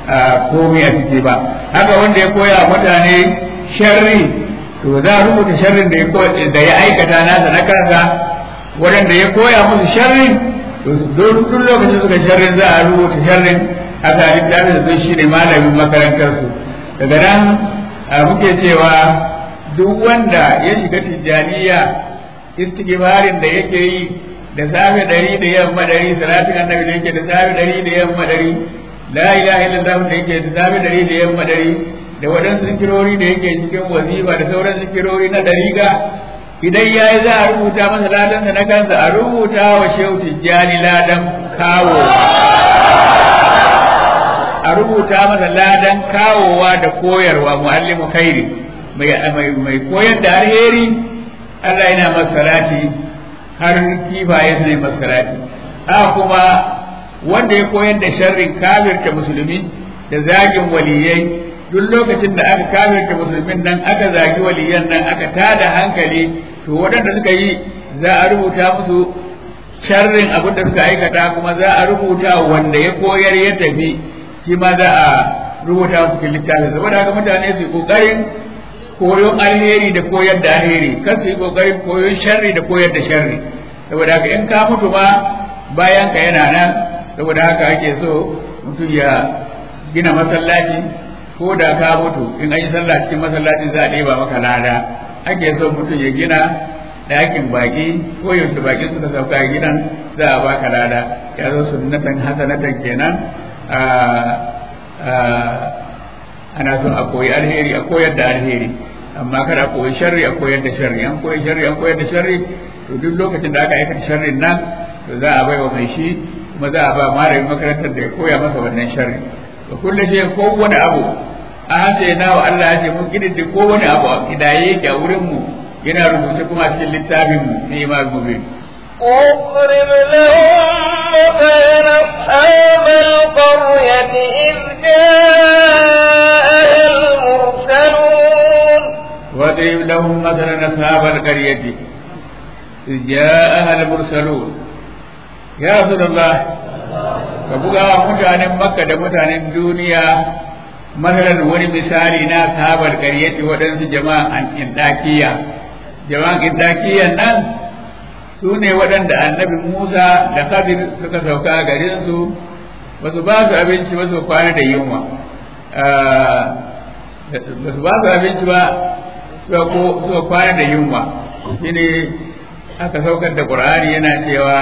komai a ciki ba haka wanda ya koya mutane sharri to za a rubuta sharrin da ya da ya aikata nasa na kansa waɗanda ya koya musu sharrin to duk lokacin suka sharrin za a rubuta sharrin haka littafin da zai shine malamin makarantarsu daga nan muke cewa duk wanda ya shiga tijjaniya istighfarin da yake yi da safe ɗari da yamma ɗari salatin annabi da yake da safe ɗari da yamma ɗari la ilaha illallah da yake da safe ɗari da yamma ɗari da waɗansu zikirori da yake cikin wazifa da sauran zikirori na ɗariga idan ya yi za a rubuta masa ladansa na kansa a rubuta wa shehu tijjani ladan kawo a rubuta masa ladan kawowa da koyarwa muallimu khairi mai koyar da alheri Allah yana masarati har kifaye su ne masarati a kuma wanda ya koyar da sharrin kafirta musulmi da zagin waliyai duk lokacin da aka kafirta musulmin nan aka zagi waliyan nan aka tada hankali to waɗanda suka yi za a rubuta musu sharrin abin da suka aikata kuma za a rubuta wanda ya koyar ya tafi shi ma za a rubuta musu cikin littafin saboda haka mutane su yi kokarin koyon alheri da koyar da alheri kan su yi kokarin koyon sharri da koyar da sharri saboda haka in ka mutu ma bayan ka yana nan saboda haka ake so mutum ya gina masallaci ko da ka mutu in an yi sallah cikin masallaci za a ɗeba maka lada ake so mutum ya gina ɗakin baƙi ko yaushe baƙi suka sauka a gidan za a baka lada ya zo sunnatan hasanatan kenan ana son a koyi alheri a koyar da alheri amma kada a koyi sharri a koyar da sharri an koyi sharri an koyar da sharri to duk lokacin da aka aikata sharrin nan to za a bai wa mai shi kuma za a ba malamin makarantar da ya koya masa wannan sharri to kullu shi ko wani abu a hace na wa Allah ya ce mun kididdi ko wani abu a kidaye yake a wurin mu yana rubuce kuma a cikin littafin mu ne ma gobe واضرب لهم مثلا أصحاب القرية إذ جاءها المرسلون واضرب لهم مثلا أصحاب القرية إذ جاءها المرسلون يا رسول الله ka buga wa mutanen makka da mutanen duniya masalan wani misali na sahabar karyati waɗansu jama'an indakiya jama'an indakiyan nan su ne waɗanda annabi musa da khadir suka sauka a garinsu ba su ba su abinci ba su kwana da yunwa ba su ba su abinci ba suka kwana da yunwa shine aka saukar da ƙur'ani yana cewa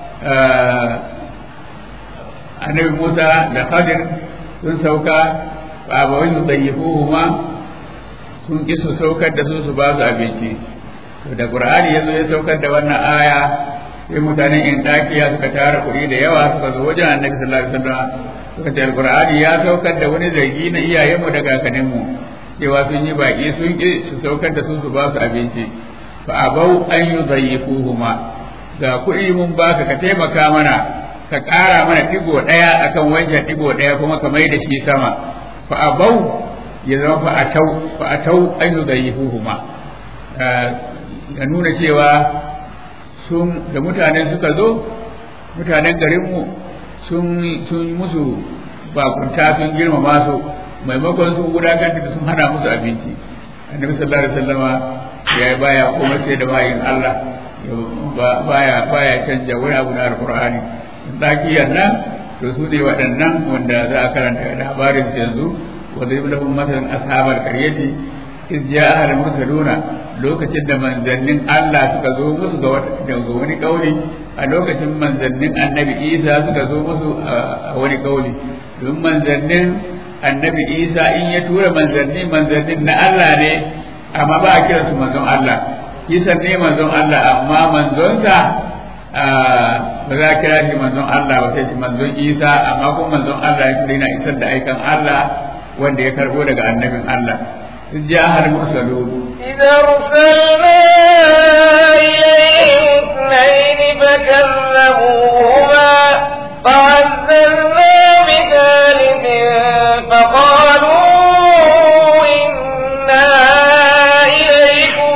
annabi Musa da Khadir sun sauka ba ba wani zayyifuhu ma sun ki su saukar da su su ba su abinci to da Qur'ani yazo ya saukar da wannan aya sai mutanen Intakiya suka tara kuɗi da yawa suka zo wajen Annabi sallallahu alaihi wasallam suka ce Qur'ani ya saukar da wani zargi na iyayenmu da kakanninmu cewa sun yi baki sun ki su saukar da su su ba su abinci fa abau an yuzayyifuhu ma ga kuɗi mun baka ka taimaka mana ka ƙara mana ɗigo ɗaya akan wancan ɗigo ɗaya kuma ka mai da shi sama fa abau ya zama fa atau fa atau an yudayyifuhuma ga nuna cewa sun da mutanen suka zo mutanen garinmu sun sun musu bakunta sun girmama su maimakon sun wulakanta da sun hana musu abinci annabi sallallahu alaihi wasallama ya baya komai sai da bayin Allah baya baya canja wani abu na alqur'ani dakiyar nan to su ne waɗannan wanda za a karanta labarin yanzu wanda yi lahum masalan ashabar qaryati iz ja'a al mursaluna lokacin da manzannin Allah suka zo musu ga ga wani kauli a lokacin manzannin annabi Isa suka zo musu a wani kauli don manzannin annabi Isa in ya tura manzanni manzannin na Allah ne amma ba a kira su manzon Allah Isa ne manzon Allah amma manzonsa ba za a kira shi manzon Allah ba sai shi manzon Isa amma kuma manzon Allah ya kira yana isar da aikan Allah wanda ya karbo daga annabin Allah in ja har mursalun إذا أرسلنا إليهم اثنين فكذبوهما فعززنا بثالث فقالوا إنا إليكم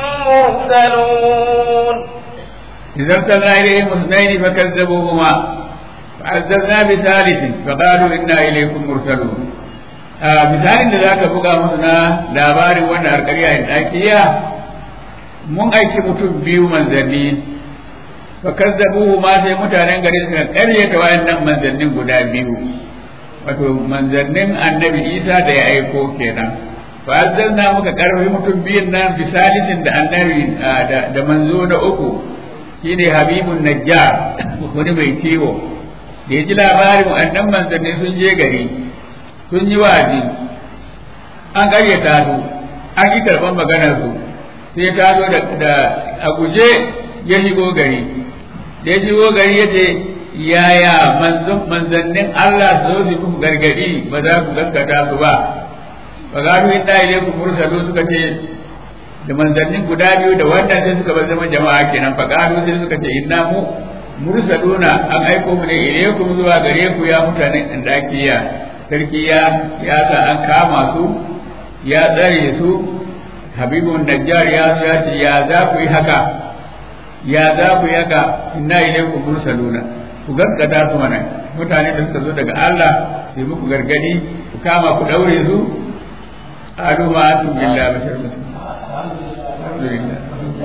مرسلون إذا ارسلنا إليهم اثنين فكذبوهما فعززنا بثالث فقالوا إنا إليكم مرسلون misalin da za ka buga musu na labarin wanda harkariya in ɗakiya mun aiki mutum biyu manzanni fa kazzabuhu ma sai mutanen gari suka ƙaryata wayannan manzannin guda biyu wato manzannin annabi isa da ya aiko kenan fa azzalna muka karfi mutum biyun nan bisalisin da annabi da manzo na uku shine habibun najjar wani mai kiwo da ya ji labarin wannan manzanni sun je gari sun yi wa'azi an ƙaryata su an yi karɓar maganar su sai ta zo da a guje ya shigo gari da ya shigo gari ya ce yaya manzannin Allah su zo su muku gargadi ba za ku gaskata su ba ba za ku yi ɗaya ku mursalu suka ce da manzannin guda biyu da wannan sai suka bar zama jama'a kenan fa qalu sai suka ce inna mu mursaluna an aiko mu ne ilaykum zuwa gare ku ya mutanen indakiya sarki ya ya sa an kama su ya tsare su habibun najjar ya zo ya ce ya za ku yi haka ya za ku yi haka inna ilaykum mursaluna ku gaskata su mana mutane da suka zo daga Allah sai muku gargadi ku kama ku daure su alu ma antum billahi bashar muslim alhamdulillah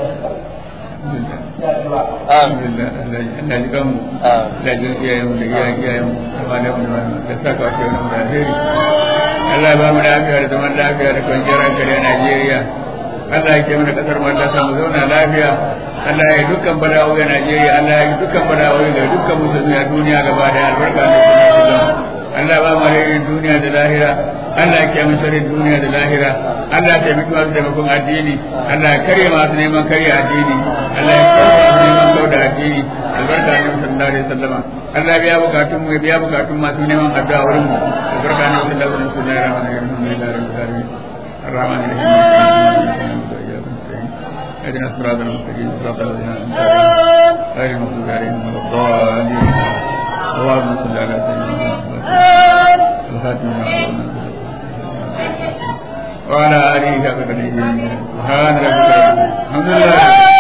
alhamdulillah Allah ji kanmu Allah ji iyayen mu da iyayen iyayen mu da malamu da malamu da saka wa shehu da alheri Allah ba mu lafiya da zaman lafiya da kwanciyar hankali a Najeriya Allah ya ke mana kasar mu Allah samu zauna lafiya Allah ya dukkan bala'o'i a Najeriya Allah ya dukkan bala'o'i ga dukkan musulmi a duniya gaba da albarka da kuma Allah ba mu alherin duniya da lahira Allah ya kiyaye sharrin duniya da lahira Allah ya taimaki masu taimakon addini Allah ya karya masu neman karya addini Allah ya karya masu neman kauda addini albarka ne sallallahu alaihi wasallam Allah ya biya bukatun mu ya biya bukatun masu neman addu'a wurin mu albarka ne sallallahu alaihi wasallam alhamdulillahi rabbil alamin الرحمن الرحيم اهدنا الصراط المستقيم صراط الذين انعمت عليهم غير المغضوب عليهم ولا الضالين اللهم صل على سيدنا محمد الخاتم وعلى اله وصحبه سبحان ربك الحمد لله